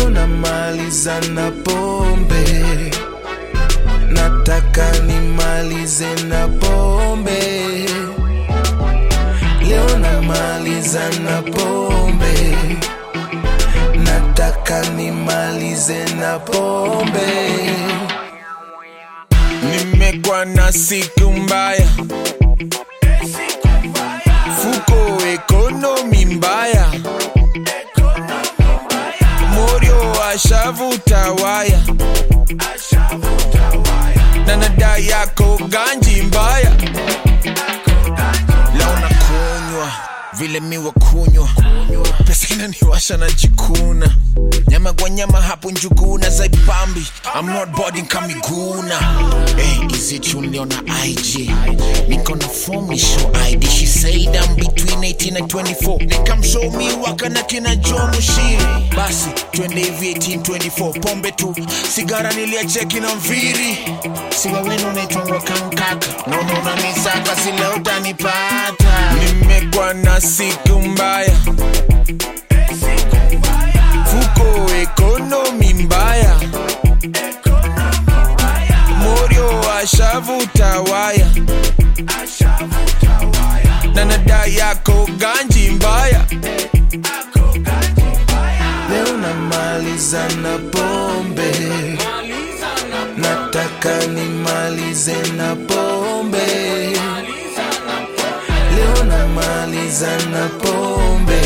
leo namaliza na pombe nataka nimalize na pombe leo namaliza na pombe nataka nimalize na pombe nimekuwa na siku mbaya fuko ekonomi mbaya morio ashavuta waya na nada yako ganji mbaya leo nakunywa vile miwa kunywa pesa inaniwasha na jikuna nyama kwa nyama hapo njuguna zaipambi I'm not boarding kamiguna hey, is it you niliona IG niko na form ni show ID she said I'm between 18 and 24 nikamshow mi waka na kina Joe Mushiri basi twende hivi 18 24 pombe tu sigara niliacheki na mviri siga wenu naitwangwa kankaka naona unanisaka si leo utanipata nimekuwa na siku mbaya fuko ekonomi mbaya morio ashavuta waya na nada yako ganji mbaya leo namaliza na pombe nataka nimalize na pombe leo namaliza na pombe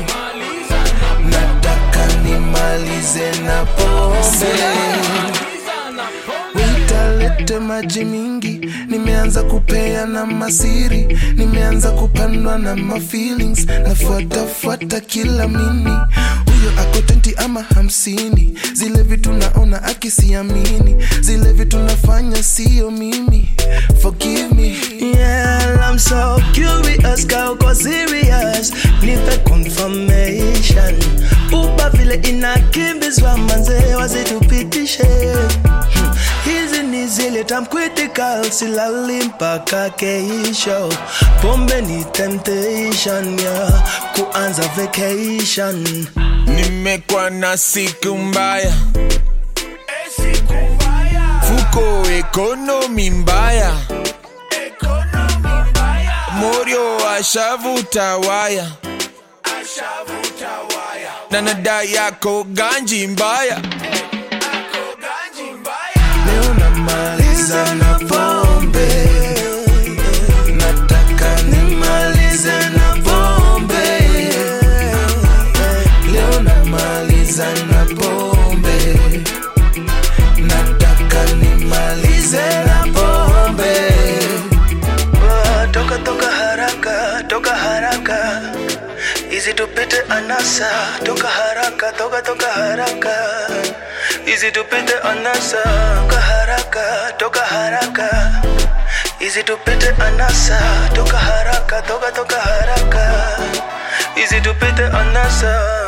nataka nimalize na pombe witalete maji mingi nimeanza kupea na masiri nimeanza kupandwa na mafeelings nafuatafuata kila mini huyo ako 20 ama hamsini zile vitu naona akisiamini zile vitu nafanya sio mimi forgive me Yeah, I'm so curious, girl, go serious. Nipe confirmation. Uba vile inakimbizwa manze wasitupitishe. Hmm, Hizi ni zile time critical, silali mpaka keisho. Pombe ni temptation, yeah, kuanza vacation. nimekuwa na siku mbaya fuko ekonomi mbaya morio ashavuta waya na nada yako ganji mbaya leo namaliza na pombe nataka nimalize na pombe leo namaliza na pombe nataka nimalize na pombe Ah, Toka toka haraka, toka haraka. Easy tupite anasa, toka haraka, toka toka haraka. Easy tupite anasa, toka haraka, toka haraka. Easy tupite anasa, toka haraka, toka toka haraka. Easy tupite anasa.